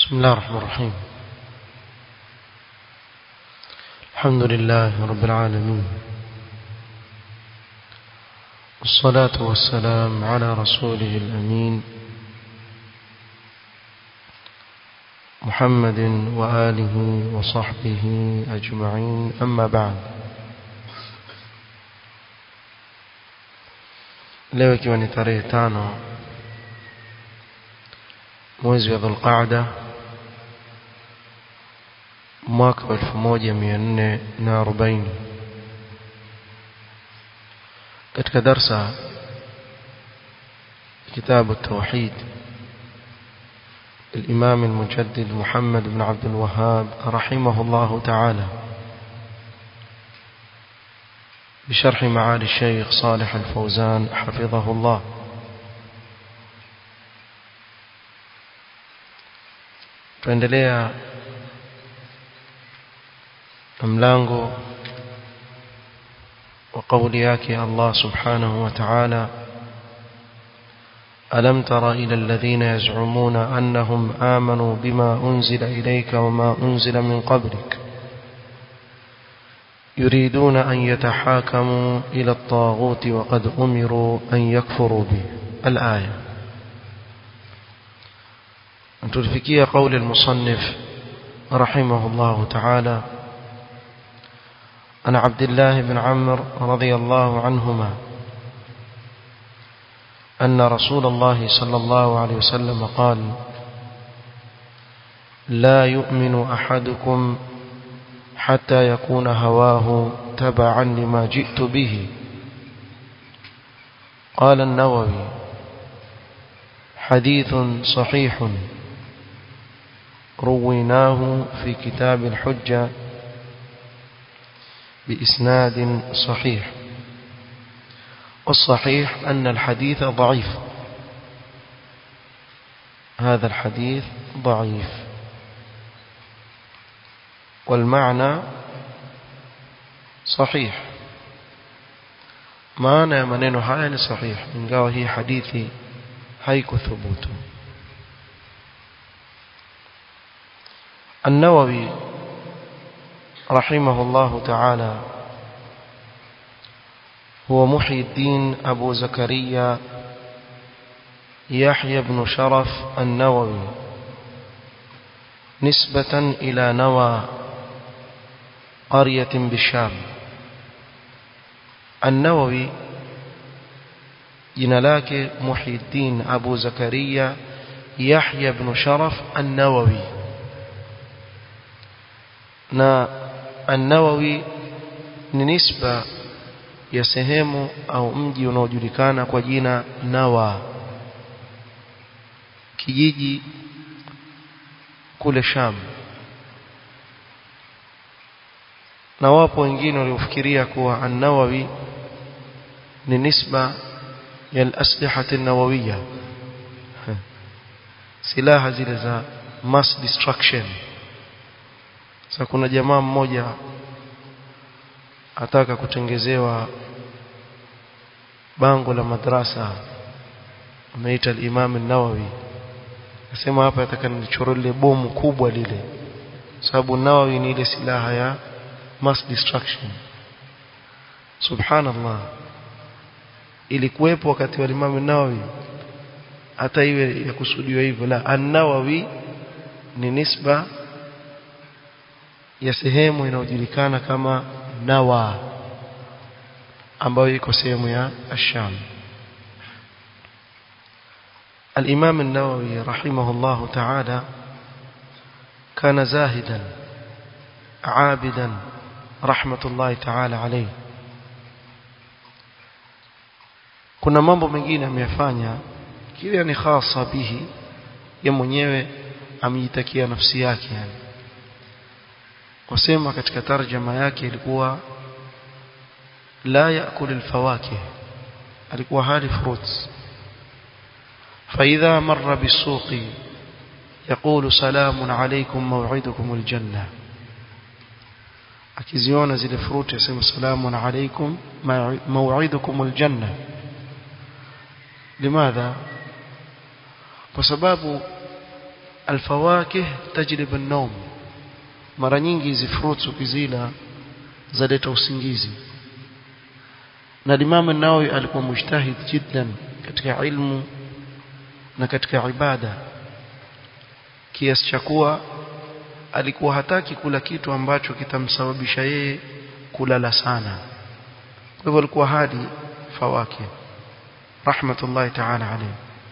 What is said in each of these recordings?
بسم الله الرحمن الرحيم الحمد لله رب العالمين والصلاة والسلام على رسوله الأمين محمد وآله وصحبه أجمعين أما بعد leo ikiwa ni tarehe tano mwezi wa dhulqaada mwaka wa elfu moja mia nne na arobaini katika darsa kitabu التوحيد الإمام المجدد محمد بن عبد الوهاب رحمه الله تعالى بشرح معالي الشيخ صالح الفوزان حفظه الله tuendelea mlango wa kauli yake Allah subhanahu wa ta'ala ألم تر إلى الذين يزعمون أنهم آمنوا بما أنزل إليك وما أنزل من قبلك يريدون أن يتحاكموا إلى الطاغوت وقد أمروا أن يكفروا به الآية أن تلفكي قول المصنف رحمه الله تعالى عن عبد الله بن عمرو رضي الله عنهما أن رسول الله صلى الله عليه وسلم قال لا يؤمن أحدكم حتى يكون هواه تبعا لما جئت به قال النووي حديث صحيح رويناه في كتاب الحجة بإسناد صحيح والصحيح أن الحديث ضعيف هذا الحديث ضعيف والمعنى صحيح معنى maneno haya ni sahih ingawa hii hadithi haikuthubutu النووي رحمه الله تعالى هو محي الدين أبو زكريا يحيى بن شرف النووي نسبة إلى نوى قرية بالشام النووي jina lake Muhyiddin Abu Zakaria Yahya ibn Sharaf An-Nawawi na An-Nawawi ni nisba ya sehemu au mji unaojulikana kwa jina Nawa kijiji kule Sham na wapo wengine waliofikiria kuwa An-Nawawi ni nisba ya al-aslihah an-nawawiyya silaha zile za mass destruction sasa kuna jamaa mmoja ataka kutengezewa bango la madrasa ameita al-Imam an-Nawawi nasema hapa nataka nichore lile bomu kubwa lile sababu Nawawi ni ile silaha ya mass destruction subhanallah ilikuwepo wakati wa Imam Nawawi hata iwe ya kusudiwa hivyo la an-Nawawi ni nisba ya sehemu inayojulikana kama Nawa ambayo iko sehemu ya Asham الإمام النووي رحمه الله تعالى كان زاهدا عابدا رحمة الله تعالى عليه kuna mambo mengine ameyafanya kile ni khasa bihi ya mwenyewe amejitakia nafsi yake yani wasema katika tarjama yake ilikuwa la yaakul alfawakih alikuwa hali fruits فإذا مر بالسوق يقول سلام عليكم موعدكم الجنة akiziona zile fruit yasema salamun alaykum maw'idukum aljanna limadha kwa sababu alfawakih tajlib an-nawm mara nyingi hizi fruits ukizila zaleta usingizi na Imam an-Nawawi alikuwa mujtahid jiddan katika ilmu na katika ibada kiasi cha kuwa alikuwa hataki kula kitu ambacho kitamsababisha yeye kulala sana kwa hivyo alikuwa hadi fawaki rahmatullahi ta'ala alayhi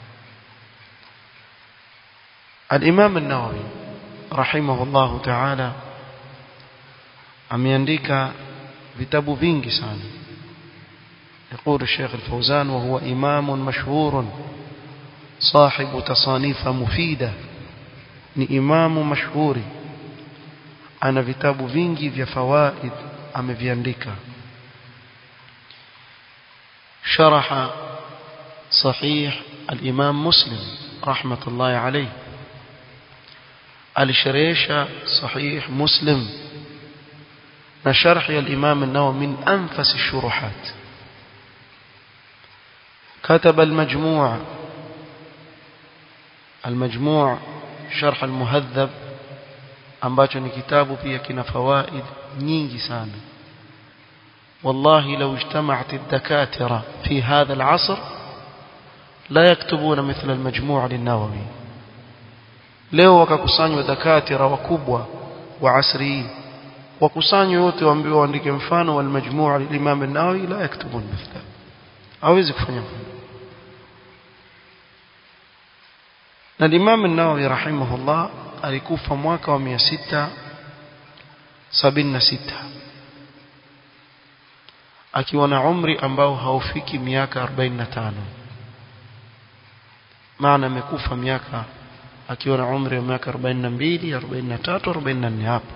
al-Imam an-Nawawi rahimahullahu ta'ala ameandika vitabu vingi sana يقول الشيخ الفوزان وهو إمام مشهور صاحب تصانيف مفيدة ni imamu mashuhuri ana vitabu vingi vya fawaid ameviandika sharaha sahih al-imam muslim rahmatullahi alayhi alisharhisha sahih muslim na sharh al-imam an-nawawi min anfas ash-shuruhat كتب المجموع المجموع شرح المهذب ambacho ni kitabu pia kina fawaid nyingi sana والله لو اجتمعت الدكاترة في هذا العصر لا يكتبون مثل المجموع للنووي leo wakakusanywa dakatira wakubwa wa asri wakusanywa wote waambiwa waandike mfano wa al-majmuu' al-imam an-nawawi la yaktubun mithla hawezi kufanya na Imam an-Nawawi rahimahullah alikufa mwaka wa 676 akiwa na umri ambao haufiki miaka 45 maana amekufa miaka akiwa na umri wa miaka 42 43 44 hapo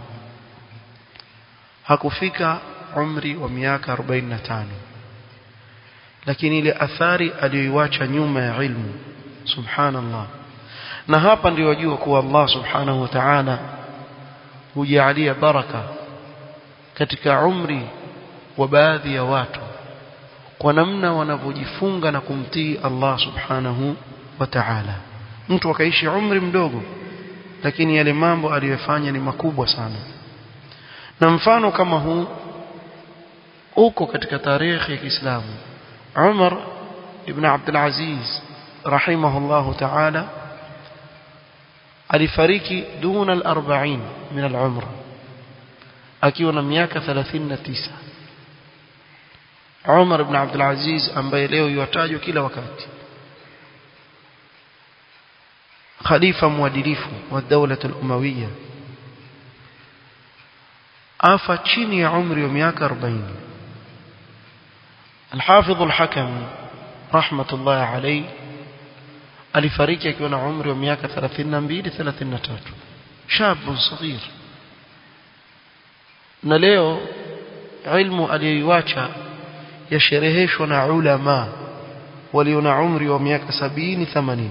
hakufika umri wa miaka 45 lakini ile athari aliyoiacha nyuma ya ilmu subhanallah na hapa ndio wajua kuwa Allah subhanahu wa ta'ala hujalia baraka katika umri wa baadhi ya watu kwa namna wanavyojifunga na kumtii Allah subhanahu wa ta'ala mtu akaishi umri mdogo lakini yale mambo aliyofanya ni makubwa sana na mfano kama huu uko katika tarehe ya Kiislamu Umar ibn Abdul Aziz rahimahullahu ta'ala alifariki duna al-40 min al-umr akiwa na miaka 39 Umar ibn Abdul Aziz ambaye leo yuatajwa kila wakati khalifa mwadilifu wa dawla al-umawiyya afa chini ya umri wa miaka 40 الحافظ الحكم رحمة الله عليه alifariki akiwa na umri wa miaka 32 33 shabu صغير na leo ilmu aliyoiacha yashereheshwa na ulama walio na umri wa miaka 70 80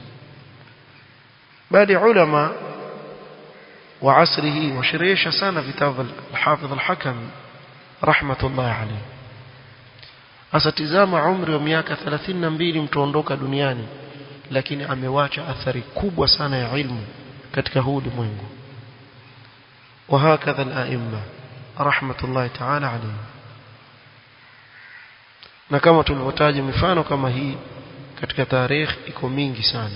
bali ulama wa asrihi washerehesha sana vitabu al-Hafidh al-Hakam rahmatullah alayhi asatizama umri wa miaka 32 mtuondoka duniani lakini amewacha athari kubwa sana ya ilmu katika huu ulimwengu وهكذا الائمه رحمه الله تعالى عليهم na kama tulivyotaja mifano kama hii katika tarehe iko mingi sana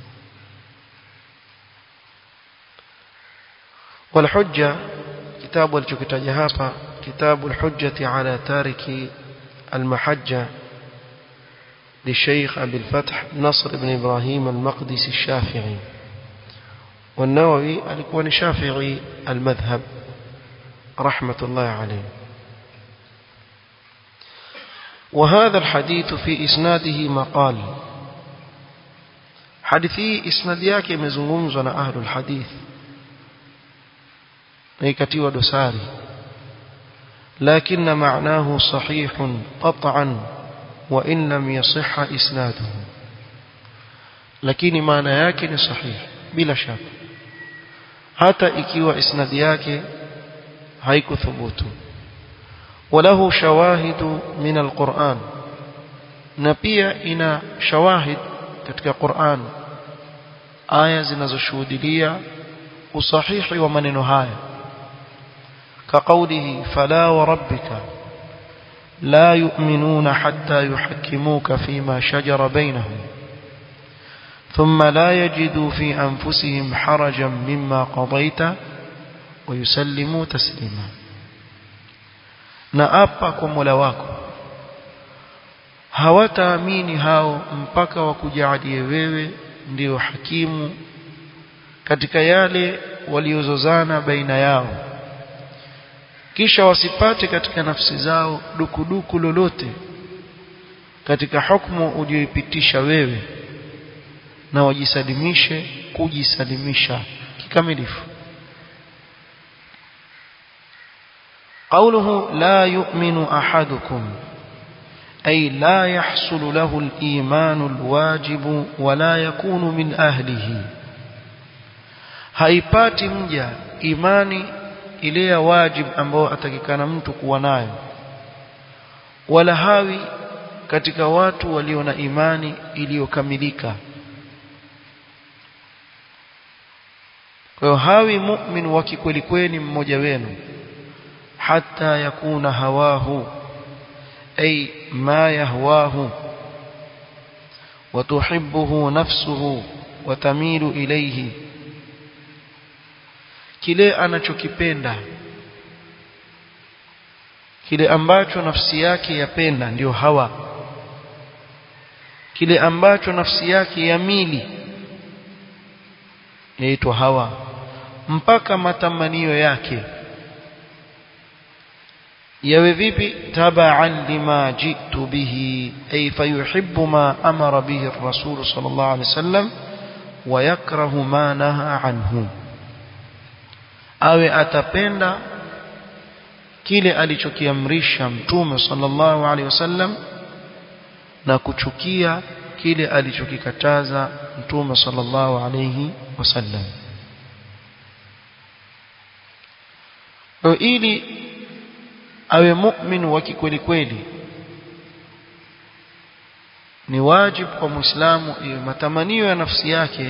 والحجه kitabu alichokitaja hapa kitabu الحجه على تارك المحجه للشيخ أبي الفتح نصر بن إبراهيم المقدسي الشافعي والنووي alikuwa شافعي المذهب رحمة الله عليه وهذا الحديث في إسناده مقال حديثي إسناد yake imezungumzwa na ahlul hadith na ikatiwa dosari لكن معناه صحيح قطعا وإن لم يصح إسناده lakini maana yake ni sahihi bila shaka hata ikiwa isnadi yake haikuthubutu walahu shawahidu min alquran na pia ina shawahid katika Qur'an aya zinazoshuhudia usahihi wa maneno haya كقوله فلا وربك لا يؤمنون حتى يحكموك فيما شجر بينهم ثم لا يجدوا في أنفسهم حرجا مما قضيت ويسلموا تسليما naapa kwa Mola wako hawataamini hao mpaka wakujalie wewe ndio hakimu katika yale waliozozana baina yao kisha wasipate katika nafsi zao dukuduku lolote katika hukumu uliyoipitisha wewe na wajisalimishe kujisalimisha kikamilifu قوله لا يؤمن أحدكم أي لا يحصل له الإيمان الواجب ولا يكون من أهله haipati mja imani ile ya wajib ambayo atakikana mtu kuwa nayo wala hawi katika watu walio na imani iliyokamilika kwa hiyo hawi mu'min wa kikweli kweli mmoja wenu hata yakuna hawahu ay ma yahwahu وتحبه نفسه وتميل إليه kile anachokipenda kile ambacho nafsi yake yapenda ndio hawa kile ambacho nafsi yake yamili yaitwa hawa mpaka matamanio yake yawe vipi tabaan lima jitu bihi ay fayuhibbu ma amara bihi ar-rasul sallallahu alayhi wasallam wa yakrahu ma naha anhu awe atapenda kile alichokiamrisha mtume sallallahu alaihi wasallam na kuchukia kile alichokikataza mtume sallallahu alaihi wasallam ili awe mu'min wa kikweli kweli ni wajibu kwa muislamu iwe matamanio ya nafsi yake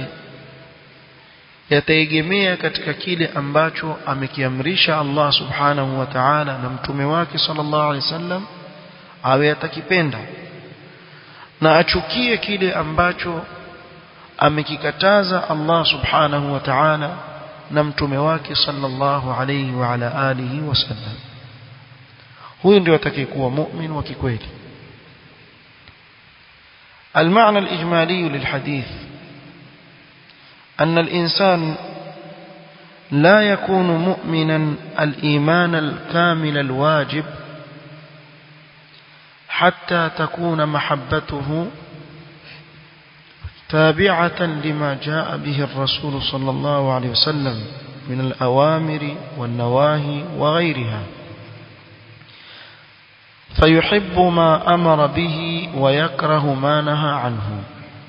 yataegemea katika kile ambacho amekiamrisha Allah subhanahu wa ta'ala na mtume wake sallallahu alaihi wasallam awe atakipenda na achukie kile ambacho amekikataza Allah subhanahu wa ta'ala na mtume wake sallallahu alaihi wa ala alihi wasallam huyu ndio atakayekuwa mu'min wa kikweli المعنى الإجمالي للحديث أن الإنسان لا يكون مؤمنا الإيمان الكامل الواجب حتى تكون محبته تابعة لما جاء به الرسول صلى الله عليه وسلم من الأوامر والنواهي وغيرها فيحب ما أمر به ويكره ما نهى عنه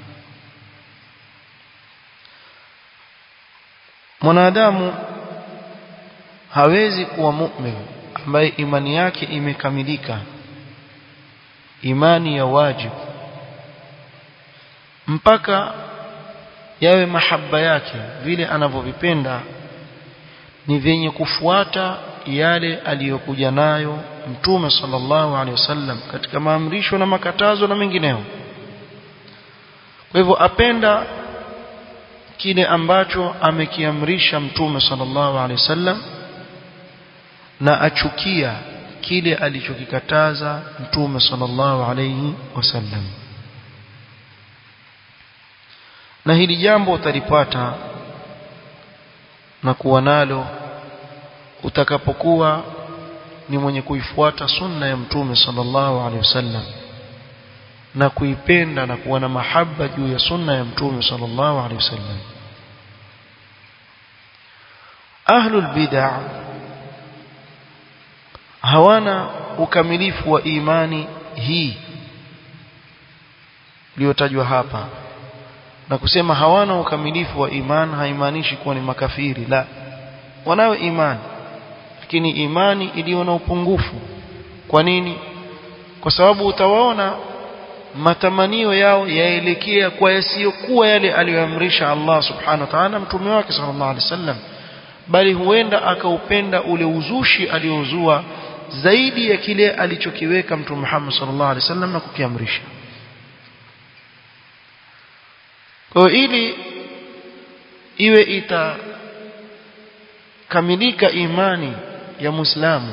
mwanadamu hawezi kuwa mu'min ambaye imani yake imekamilika imani ya wajibu mpaka yawe mahaba yake vile anavyovipenda ni vyenye kufuata yale aliyokuja nayo mtume sallallahu alaihi wasallam katika maamrisho na makatazo na mengineo kwa hivyo apenda kile ambacho amekiamrisha mtume sallallahu alaihi wasallam na achukia kile alichokikataza mtume sallallahu alaihi wasallam na hili jambo utalipata na kuwa nalo utakapokuwa ni mwenye kuifuata sunna ya mtume sallallahu alaihi wasallam na kuipenda na kuwa na mahaba juu ya sunna ya mtume sallallahu alaihi wasallam ahlul bid'ah hawana ukamilifu wa imani hii iliyotajwa hapa na kusema hawana ukamilifu wa imani haimaanishi kuwa ni makafiri la wanayo imani lakini imani iliyo na upungufu kwa nini kwa sababu utawaona matamanio yao yaelekea kwa yasiyokuwa yale aliyoamrisha Allah subhanahu wa ta'ala mtume wake sallallahu alaihi wasallam bali huenda akaupenda ule uzushi aliozua zaidi ya kile alichokiweka mtume Muhammad sallallahu alaihi wasallam na kukiamrisha kwa ili iwe itakamilika imani ya Muislamu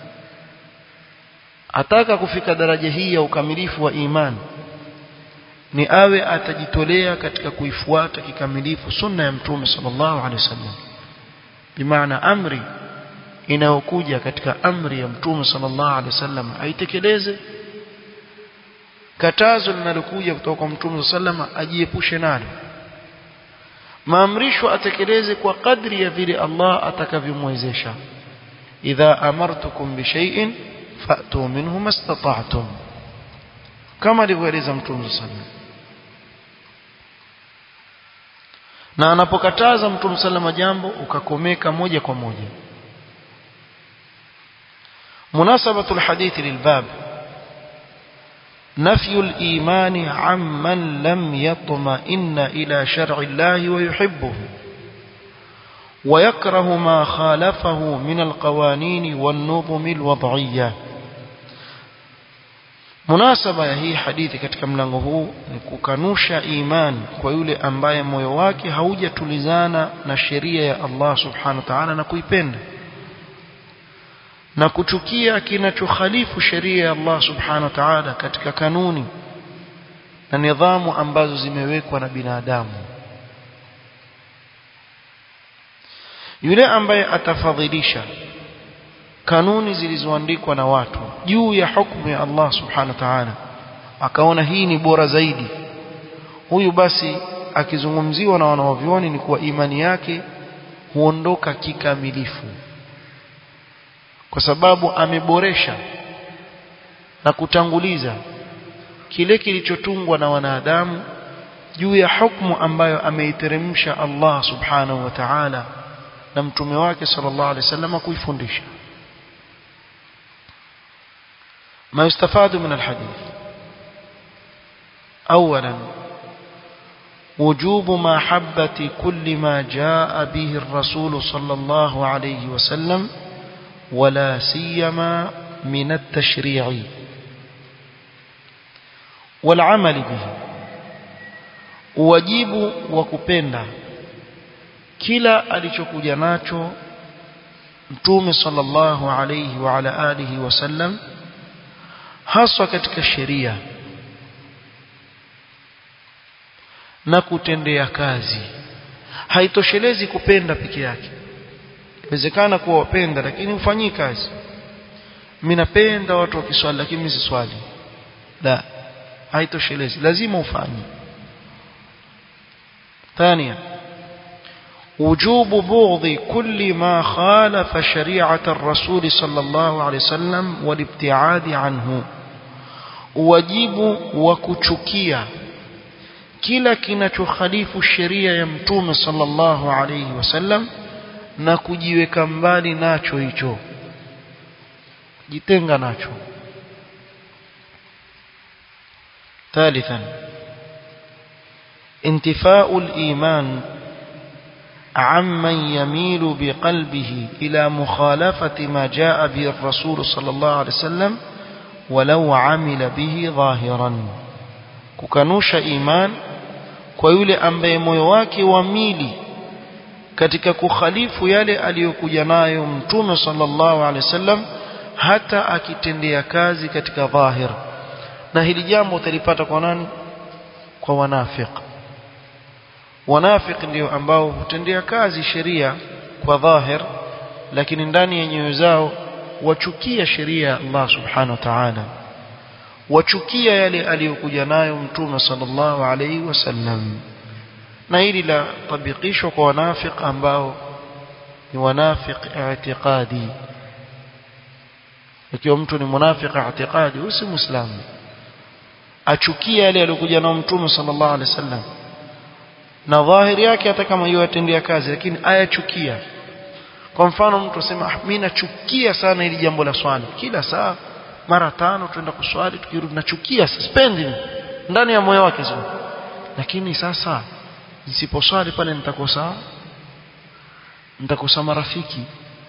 ataka kufika daraja hii ya ukamilifu wa imani ni awe atajitolea katika kuifuata kikamilifu sunna ya mtume sallallahu alaihi wasallam bimaana amri inayokuja katika amri ya mtume sallallahu alaihi wasallam aitekeleze katazo linalokuja kutoka kwa mtume sallallahu alaihi wasallam ajiepushe nalo maamrisho atekeleze kwa kadri ya vile Allah atakavyomwezesha idha amartukum bishay'in fa'tu minhu mastata'tum kama alivyoeleza mtume sallallahu na anapokataza mtume sallallahu jambo ukakomeka moja kwa moja مناسبة الحديث للباب نفي الإيمان عمن لم يطمئن إلى شرع الله ويحبه ويكره ما خالفه من القوانين والنظم الوضعية munasaba ya hii hadithi katika mlango huu ni kukanusha imani kwa yule ambaye moyo wake haujatulizana na sheria ya Allah subhanahu wa ta'ala na kuipenda na kuchukia kinachokhalifu sheria ya Allah subhanahu wa ta'ala katika kanuni na nidhamu ambazo zimewekwa na binadamu yule ambaye atafadhilisha kanuni zilizoandikwa na watu juu ya hukumu ya Allah subhanahu wa ta'ala akaona hii ni bora zaidi huyu basi akizungumziwa na wanawavyoni ni kuwa imani yake huondoka kikamilifu kwa sababu ameboresha na kutanguliza kile kilichotungwa na wanadamu juu ya hukumu ambayo ameiteremsha Allah subhanahu wa ta'ala na mtume wake sallallahu alaihi wasallam kuifundisha ما يستفاد من الحديث أولا وجوب محبة كل ما جاء به الرسول صلى الله عليه وسلم ولا سيما من التشريع والعمل به wajibu wa kupenda kila alichokuja nacho mtume sallallahu alayhi wa ala alihi wasallam haswa katika sheria na kutendea kazi haitoshelezi kupenda peke yake inawezekana kuwa wapenda lakini ufanyii kazi mimi napenda watu wakiswali lakini mimi siswali la haitoshelezi lazima ufanye ثانيا وجوب بغض كل ما خالف شريعة الرسول صلى الله عليه وسلم والابتعاد عنه wajibu wa kuchukia kila kinachokhalifu sheria ya mtume sallallahu alayhi wasallam na kujiweka mbali nacho hicho jitenga nacho ثالثا انتفاء الإيمان عمن يميل بقلبه إلى مخالفة ما جاء به الرسول صلى الله عليه وسلم ولو عمل به ظاهرا kukanusha iman kwa yule ambaye moyo wake wamili katika kukhalifu yale aliyokuja nayo mtume sallallahu alaihi wasallam hata akitendea kazi katika dhahir na hili jambo utalipata kwa nani kwa wanafiq wanafiq ndio ambao hutendea kazi sheria kwa dhahir lakini ndani ya nyoyo zao wachukia sheria ya Allah subhanahu wa ta'ala wachukia yale aliyokuja nayo mtume sallallahu alaihi wasallam na hili la tabikishwa kwa wanafiq ambao ni wanafiq i'tiqadi ikiwa mtu ni munafiq i'tiqadi husi muislamu achukia yale aliyokuja nayo mtume sallallahu alaihi wasallam na dhahiri yake hata kama hiyo atendea kazi lakini ayachukia kwa mfano mtu asema ah, mimi nachukia sana hili jambo la swala kila saa mara tano tuenda kuswali tukirudi nachukia sipendi ndani ya moyo wake sio lakini sasa nisiposwali pale nitakosa nitakosa marafiki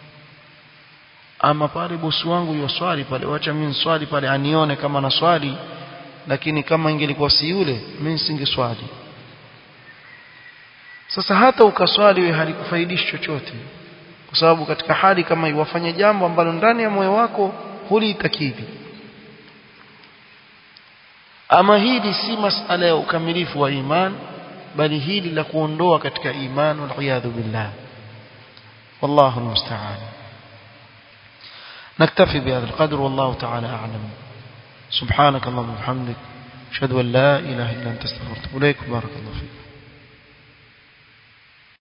ama pale bosi wangu yoswali pale wacha mimi swali pale anione kama na swali lakini kama ingelikuwa si yule mimi nisingeswali sasa hata ukaswali wewe halikufaidishi chochote kwa sababu katika hali kama iwafanye jambo ambalo ndani ya moyo wako hulitakidi ama hili si masala ya ukamilifu wa iman bali hili la kuondoa katika iman wal billah والله المستعان نكتفي بهذا القدر والله تعالى أعلم سبحانك اللهم وبحمدك أشهد أن لا إله إلا أنت استغفرك إليك بارك الله فيك